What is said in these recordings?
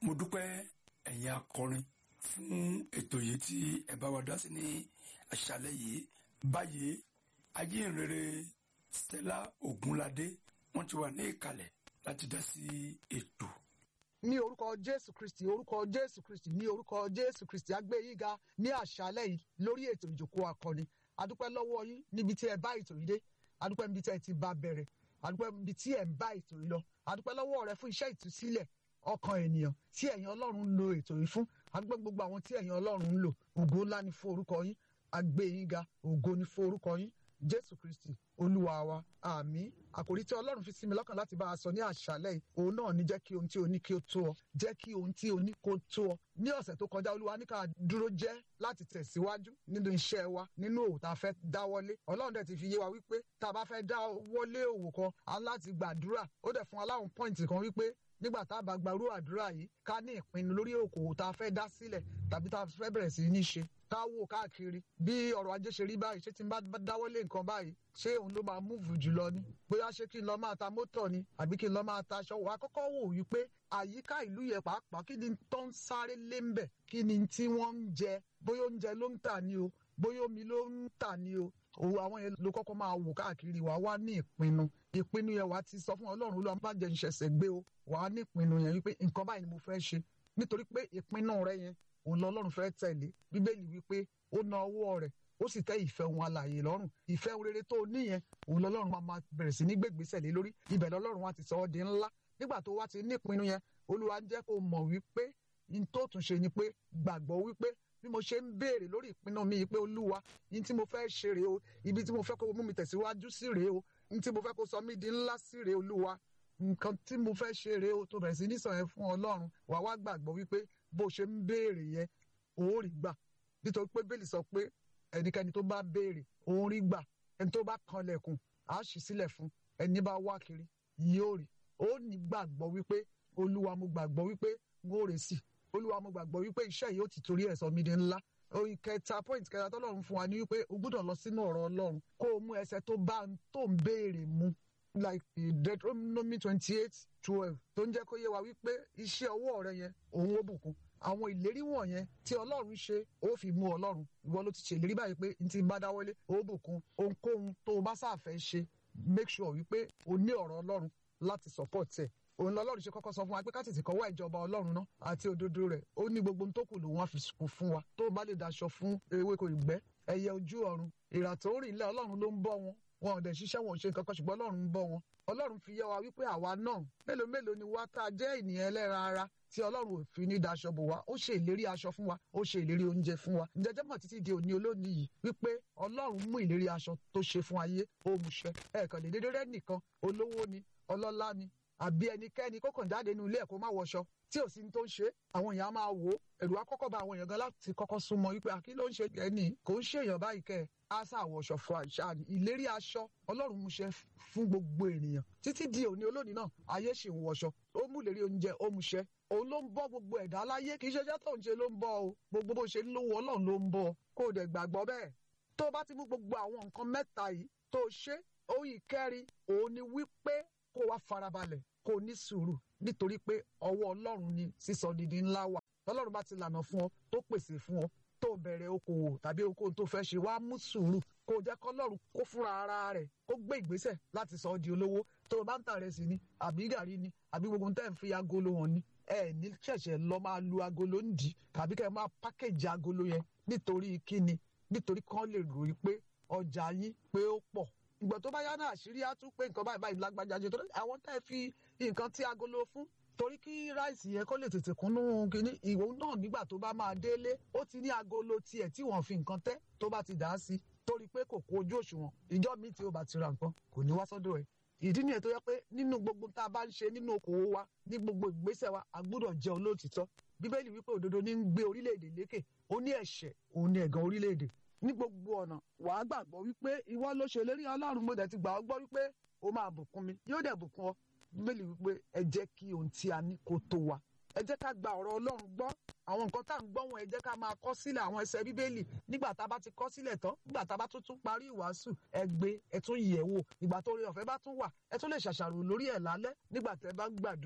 mo dúpẹ́ ẹ̀yin akọrin fún ètò yìí tí ẹ bá wa dá sí ní àṣálẹ́ yìí báyìí ajínrere Stella Ogunlade wọ́n ti wà ní ìkàlẹ̀ láti dá sí ètò. ní orúkọ jésù kristi orúkọ jésù kristi ní orúkọ jésù kristi agbẹ́yíga ní àṣálẹ́ yìí lórí ètò ìjókòó akọni adúpẹ́ lọ́wọ́ yín níbi tí ẹ bá ètò yìí dé adúpẹ́ níbi tí ẹ ti bá bẹ̀rẹ̀ adúpẹ́ níbi tí ẹ ń bá ètò yìí lọ adúpẹ́ lọ́wọ́ rẹ fún iṣẹ́ ìtúsílẹ̀ ọkàn ènìyàn tí ẹ̀yin ọlọ́run ń lo ètò yìí fún adúpẹ́ gbogbo àwọn tí ẹ̀yin ọlọ́run ń lò ògo ńlá ni fún orúkọ yín agbẹ́yíga ògo ni fún orúkọ yín jésù kristi olúwa wa àmín àkòrí tí ọlọ́run fi sí mi lọ́kàn láti bá a sọ ní àṣálẹ́ yìí òun náà ní jẹ́ kí ohun tí o ní kí o tó ọ jẹ́ kí ohun tí o ní kó tó ọ ní ọ̀sẹ̀ tó kọjá olúwa ní ká dúró jẹ́ láti tẹ̀síwájú nínú iṣẹ́ wa nínú òwò tá a fẹ́ dáwọ́lé ọlọ́run dẹ̀ ti fi yé wa wípé tá a bá fẹ́ dáwọ́lé òwò kan a láti gbàdúrà ó dẹ̀ fún aláwọn pọ́ìntì kan wípé nígbà tá a bá gbarú àdúrà yìí ká ní ìpinnu lórí òkòwò tá a fẹ́ dá sílẹ̀ tàbí tá a fẹ́ bẹ̀rẹ̀ sí ní ṣe ká wò káàkiri bí ọrọ̀ ajé ṣe rí báyìí ṣé tí n bá dáwọ́lé nǹkan báyìí ṣé òun ló máa múùfù jùlọ ni bóyá ṣé kí n lọ máa ta mọ́tò ni àbí kí n lọ máa ta aṣọ wà á kọ́kọ́ wò wípé àyíká ìlú yẹn pàápàá kí ni tó ń sáré lé ń bẹ̀ kí ni tí wọ́n ń jẹ bóyá oúnjẹ ló ń tà ní o bóyá omi ló ń tà ní o òun àwọn yẹn ló kọ́kọ́ máa wò káàkiri wà á wá ní ìpinnu ìpinnu yẹn wà á ti sọ fún ọlọ́run ló má jẹ́ ìṣẹ̀ṣẹ̀ gbé o wà á ní ìpinnu yẹn wípé nǹkan báyìí ni mo fẹ́ ṣe nítorí pé ìpinnu rẹ yẹn òun lọ́lọ́run fẹ́ tẹ̀lé bíbélì wípé ó na ọwọ́ rẹ̀ ó sì tẹ́ ìfẹ́ wọn alààyè lọ́rùn ìfẹ́ rere tó níyẹn òun lọ́lọ́run máa máa bẹ̀rẹ̀ sí ní gbégbèsè lé lórí ibẹ̀ lọ́lọ́run wa ti sọ ọ́ di ńlá nígbà tó wá ti ní ìpinnu yẹn olúwa ń jẹ́ kó mọ̀ wípé n tó tún ṣe ni pé gbàgbọ́ wípé bí mo ṣe ń béèrè lórí ìpinnu mi pé olúwa ní tí mo fẹ́ ṣe rèé o ibi tí mo fẹ́ kó mú mi tẹ̀síwájú sí rèé o ní tí mo fẹ́ kó sọ mí di ńlá sí rèé olúwa nǹkan tí mo fẹ́ ṣe rèé o tó bẹ̀rẹ̀ sí ní sọ yẹn fún ọlọ́run wà wá gbàgbọ́ wípé bó ṣe ń béèrè yẹn òun rí gbà nítorí pé bẹ́ẹ̀lì sọ pé ẹnikẹ́ni tó bá béèrè òun rí gbà ẹni tó bá kanlẹ̀kùn á ṣí sílẹ̀ fún ẹni bá wá kiri yóò rí ó ní gbàgbọ́ wípé olúwa mo gbàgbọ́ wípé n ó rè sí olúwa mo gbàgbọ́ wípé iṣẹ́ yìí ó ti torí ẹ̀ sọ mí di ńlá oyin kẹta point kẹta tọ́lọ́run fún wa ní wípé o gbúdọ̀ lọ sínú ọ̀rọ̀ ọlọ́run kó o mú ẹsẹ̀ tó bá tó ń béèrè mu like Deuteronomy twenty eight twelve tó ń jẹ́ kó yé wa wípé iṣẹ́ ọwọ́ rẹ yẹn òun ó bùkún àwọn ìlérí wọ̀nyẹn tí ọlọ́run ṣe ó fi mú ọlọ́run ìwọ ló ti ṣe ìlérí báyìí pé n ti bá dáwọ́lé ó bùkún ohunkóhun tó o bá sáfẹ́ ṣe make sure wípé o ní ọ̀rọ̀ ọlọ́run láti support ẹ̀ òun lọ́lọ́run ṣe kọ́kọ́ sọ fún wa pé ká tètè kọ́wọ́ ìjọba ọlọ́run náà àti òdodo rẹ̀ ó ní gbogbo tó kù lòun á fi kù fún wa tó o bá lè daṣọ fún ewéko ìgbẹ́ ẹyẹ ojú ọ̀run ìrà tó ń rìn lẹ́ ọlọ́run ló ń bọ́ wọn wọn ò dẹ̀ ṣiṣẹ́ wọn ò ṣe nǹkan kan ṣùgbọ́n ọlọ́run ń bọ́ wọn ọlọ́run fi yé wa wípé àwa náà mélòó mélòó ni wá tá a jẹ́ ènìyàn ẹlẹ́ran ara tí ọlọ́run ò fi ní daṣọ bò wá ó ṣe ìlérí aṣọ fún wa ó ṣe ìlérí oúnjẹ fún wa ǹjẹ́jẹ́ mọ̀ títí di òní olónìí yìí wípé ọlọ́run mú ìlérí aṣọ tó ṣe fún ayé ó mú ṣẹ ẹ̀ẹ̀kan lè dédé rẹ́ nìkan olówó ni ọlọ́lá ni àbí ẹnikẹ́ni kó kàn jáde nínú ilé ẹ̀ kó má wọṣọ tí ò sí ní tó ń ṣe àwọn èèyàn á máa wò ó ẹ̀rù á kọ́kọ́ bá àwọn èèyàn gan láti kọ́kọ́ súnmọ́ wípé àkí ló ń ṣe ẹni kò ń ṣe èèyàn báyìí kẹ́ ẹ̀ á ṣàwọ̀ṣọ fún àṣà ìlérí aṣọ ọlọ́run mú ṣẹ fún gbogbo ènìyàn títí di òní olónìí náà ayé ṣì ń wọṣọ ó mú ìlérí oúnjẹ ó mú ṣẹ òun ló ń bọ́ gbogbo ẹ̀dá láyé kì í ṣe iṣẹ́ tó ń ṣe ló ń bọ́ o gbogbo bó ṣe ń lówó ọlọ́run ló ń bọ́ kó o dẹ̀ gbàgbọ́ bẹ́ẹ̀ tó o bá ti mú gbogbo àwọn nǹkan mẹ́ta yìí tó o ṣe òyìn kẹrin òun ni wípé kó o wá farabalẹ̀ kó o ní sùúrù nítorí pé ọwọ́ ọlọ́run ni sísọ dídí ńlá wà ọlọ́run bá ti lànà fún ọ tó pèsè fún ọ tó bẹ̀rẹ̀ okòwò tàbí okòwò tó fẹ́ ṣe wá mú sùúrù kó o jẹ́ kọ́lọ́run kó fúnra ara rẹ̀ kó gbé ìgbésẹ̀ láti sọ ọ́ di olówó tó o bá ń tà rẹ̀ sí ni àbí gàrí ni àbí gbogbo tẹ́ ń fi agolo hàn ni ẹ ní ṣẹ̀ṣẹ̀ lọ máa lu agolo ń dì tàbí kẹ́ ẹ máa pákéjì agolo yẹn nítorí kíni nítorí kán lè ròyìn pé ọjà yín pé ó pọ̀ ìgbà tó bá yá náà àṣírí á tún pé nǹkan báyìí báyìí lágbájá jẹ tó àwọn tẹ́ fi nǹkan tí agolo fún torí kí ráìsì yẹn kó lè tètè kúnnú kínní ìwọ náà nígbà tó bá máa délé ó ti ní agolo tiẹ̀ tí wọ́n fi nǹkan tẹ́ tó bá ti dà á sí torí pé kò kó ojú òṣùwọ̀n ìjọ míì tí ó bá ti ra nǹkan kò ní wá sọ́dọ̀ ẹ̀ ìdí nìyẹn tó yẹ pé nínú gbogbo tá a bá ń ṣe nínú okòwò wa ní gbogbo ìgbésẹ̀ wa a gbọ́dọ̀ jẹ́ olóòtítọ́ bíbélì wípé òdodo ní ń gbé orílẹ̀-èdè lékè ó ní ẹ̀ṣẹ̀ òun ní ẹ̀gàn orílẹ̀-èdè ní gbogbo ọ̀nà wàá gbàgbọ́ wípé ìwọ ló ṣe lérí ọlọ́run mo dẹ̀ ti gbà ọ́ gbọ́ wípé ó máa bùkún mi yóò dẹ̀ bùkún ọ bíbélì wípé ẹ jẹ́ kí ohun tí a ní kó tó wa ẹ jẹ́ ká gba ọ̀rọ̀ ọlọ́run gbọ́ àwọn nǹkan tá à ń gbọ́ wọn ẹ jẹ́ ká máa kọ sílẹ̀ àwọn ẹsẹ̀ bíbélì nígbà tá a bá ti kọ sílẹ̀ tán nígbà tá a bá tún tún parí ìwàásù ẹ gbé ẹ tún yẹ̀ wò ìgbà tó rí ọ̀fẹ́ bá tún wà ẹ tún lè ṣàṣàrò lórí ẹ̀ lálẹ́ nígbà tẹ́ bá ń gbàdúrà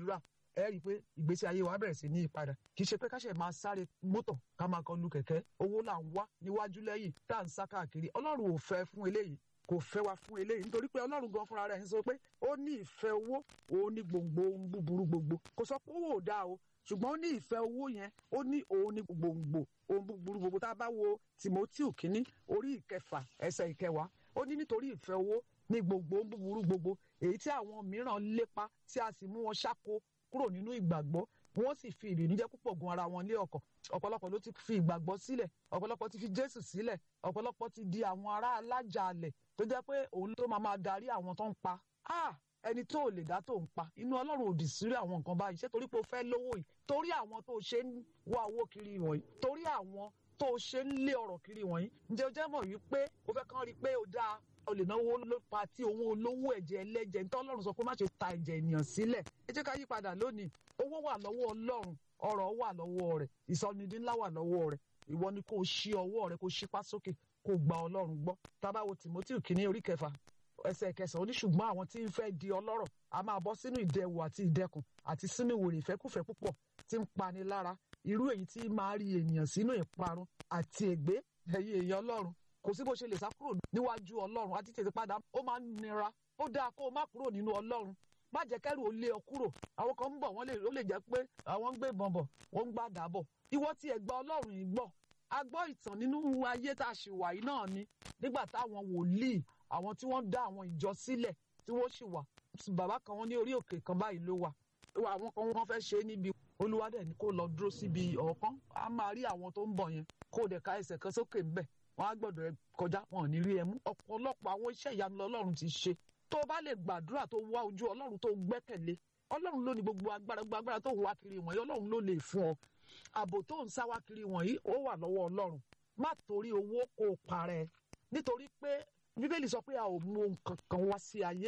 ẹ rí i pé ìgbésí ayé wa bẹ̀rẹ̀ sí ní ìpadà kì í ṣe pé ká ṣe máa sáré mọ́tò ká máa kọlu kẹ̀kẹ́ owó là ń wá níwájú lẹ́yìn tá à ń sá káàkiri ọlọ́run ò fẹ́ fún eléyìí kò fẹ́ wa fún eléyìí nítorí pé ọlọ́run gan fúnra rẹ̀ ń sọ pé ó ní ìfẹ́ owó òun ní gbòǹgbò ohun búburú gbogbo kò sọ pé owó ò dáa o ṣùgbọ́n ó ní ìfẹ́ owó yẹn ó ní òun ní gbòǹgbò ohun búburú gbogbo tá a bá wo Timothy kínní orí ìkẹfà ẹsẹ̀ ìkẹwàá ó ní nítorí ìfẹ́ owó ní gbogbo ohun búburú gbogbo èyí tí àwọn mìíràn lépa tí a sì mú wọn ṣáko kúrò nínú ìgbàgbọ́ wọ́n sì fi ìbìnújẹ́ púpọ̀ gun ara wọn lé ọkàn ọ̀pọ̀lọpọ̀ ló ti fi ìgbàgbọ́ sílẹ̀ ọ̀pọ̀lọpọ̀ ti fi Jésù sílẹ̀ ọ̀pọ̀lọpọ̀ ti di àwọn ará alájàalẹ̀ tó jẹ́ pé òun tó máa máa darí àwọn tó ń pa ah ẹni tó lè dá tó ń pa inú Ọlọ́run òdì sírí àwọn nǹkan báyìí ṣé torí pé o fẹ́ lówó yìí torí àwọn tó ṣe ń wá owó kiri wọ̀nyí torí àwọn tó ṣe ń lé ọ̀rọ̀ kiri wọ̀nyí ǹjẹ́ o jẹ́ mọ̀ wípé o fẹ́ kàn rí i pé o dáa o lè náwó ló pa tí owó olówó ẹ̀jẹ̀ ẹlẹ́jẹ̀ nítorí Ọlọ́run sọ pé má ṣe ta ẹ̀jẹ̀ ènìyàn sílẹ̀ ẹ jẹ́ ká yí padà lónìí owó wà lọ́wọ́ Ọlọ́run ọrọ̀ wà lọ́wọ́ rẹ̀ ìsọnidí ńlá wà lọ́wọ́ rẹ̀ ìwọ ni kò ṣí ọwọ́ rẹ̀ kò ṣípá sókè kò gba Ọlọ́run gbọ́ tábàwo Timothy kìíní orí kẹfà ẹsẹ̀ kẹsàn-án ní ṣùgbọ́n àwọn tí ń fẹ́ di ọlọ́rọ̀ a máa bọ́ sínú ìdẹwò àti ìdẹkùn àti sínú ìwòrè ìfẹ́kùfẹ́ púpọ̀ tí ń pani lára irú èyí tí máa rí ènìyàn sínú ìparun àti ègbé ẹ̀yìn èèyàn ọlọ́run kò sí bó ṣe lè sá kúrò níwájú ọlọ́run àti tètè padà ó máa ń nira ó dáa kó o má kúrò nínú ọlọ́run má jẹ́ kẹ́rù ó lé ọ kúrò àwọn kan ń bọ̀ wọ́n lè ó lè jẹ́ pé àwọn ń gbé ìbọn bọ̀ wọ́n ń gbàdá bọ̀ ìwọ tí ẹ gba ọlọ́run yìí gbọ́ a gbọ́ ìtàn nínú ayé tá a ṣì wà yìí náà ni nígbà táwọn wòlíì àwọn tí wọ́n dá àwọn ìjọ sílẹ̀ tí wọ́n sì wà bàbá kan wọ́n ní orí òkè kan báyìí ló wà àwọn kan wọ́n fẹ́ ṣe é níbi olúwadẹ̀ ni kó lọ dúró síbi ọ̀kan a máa rí àwọn tó ń bọ̀ yẹn kó dẹ̀ ka ẹsẹ̀ kan sókè ńbẹ̀ wọ́n á gbọ́dọ̀ ẹ kọjá wọn ò ní rí ẹ mú ọ̀pọ̀lọpọ̀ àwọn iṣẹ́ ìyanu lọ́lọ́run ti ṣe tó o bá lè gbàdúrà tó wá ojú ọlọ́run tó gbẹ́kẹ̀lé ọlọ́run ló ní gbogbo agbára gbogbo agbára tó wá kiri wọ̀nyí ọlọ́run ló lè fún ọ ààbò tó ń sá wá kiri wọ̀nyí ó wà lọ́wọ́ ọlọ́run má torí owó kó o parẹ́ nítorí pé bíbélì sọ pé a ò mú ohun kankan wá sí ayé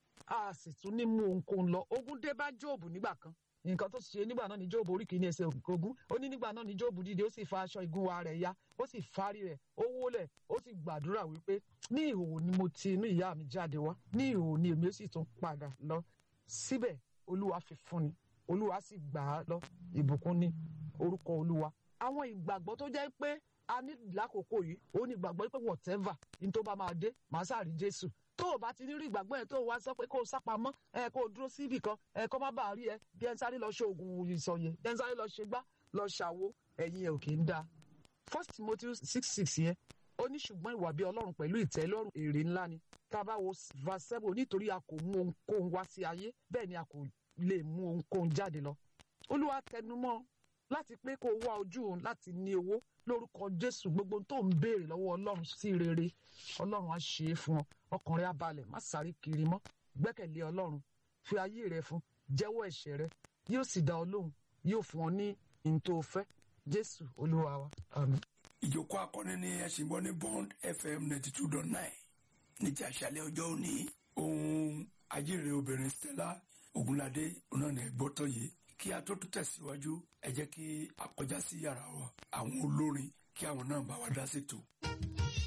a sì tún ní mú ohunkóhun lọ ogun dé bá jóòbù nígbà kan nǹkan tó ṣe nígbà náà ní jóòbù orí kìíní ẹsẹ̀ ogún ó ní nígbà náà ní jóòbù dìde ó sì fa aṣọ ìgúnwà rẹ̀ ya ó sì fárí rẹ̀ ó wólẹ̀ ó sì gbàdúrà wípé ní ìhòòhò ni mo ti inú ìyá mi jáde wá ní ìhòòhò ni èmi ó sì tún padà lọ síbẹ̀ olúwa fi fún ni olúwa sì gbà á lọ ìbùkún ní orúkọ olúwa àwọn ìgbàgbọ́ tó jẹ́ pé a ní lákòókò yìí ó ní ìgbàgbọ́ pé whatever ní tó bá máa dé màá sáré jésù tó o bá ti ní rí ìgbàgbọ́ yẹn tó o wá sọ pé kó o sápamọ́ ẹ kó o dúró síbì kan ẹ kó má bàa rí ẹ bí ẹ ń sáré lọ ṣe oògùn ìsọyẹ bí ẹ ń sáré lọ ṣe gbá lọ ṣàwo ẹ̀yin ẹ̀ ò kì í dáa first timothy six six yẹn ó ní ṣùgbọ́n ìwà bí ọlọ́run pẹ̀lú ìtẹ́lọ́rùn èrè ńlá ni tá a bá wo verse seven nítorí a kò mú ohunkóhun wá sí ayé bẹ́ẹ̀ ni a kò lè mú ohunkóhun jáde lọ olúwa tẹnumọ́ láti pé kó o wá ojú òun láti ní owó lórúkọ jésù gbogbo tó ń béèrè lọ́wọ́ ọlọ́run sí rere ọlọ́run á ṣe é fún ọ ọkàn rẹ á balẹ̀ má sáré kiri mọ́ gbẹ́kẹ̀lé ọlọ́run fi ayé rẹ fún jẹ́wọ́ ẹ̀ṣẹ̀ rẹ yóò sì dá ọ lóhùn yóò fún ọ ní ntò fẹ́ jésù olúwa wa àmín. ìjókòó akọni ni ẹ ṣì ń gbọ́ ní bond fm ninety two dot nine ní ti àṣálẹ́ ọjọ́ òní ohun ajíire obìnrin stella ogunlade náà ní ẹgbọ́tọ̀ yìí kí a tó tún tẹ̀síwájú ẹ jẹ́ kí a kọjá sí yàrá wa àwọn olórin kí àwọn náà bá wa dá sí tò.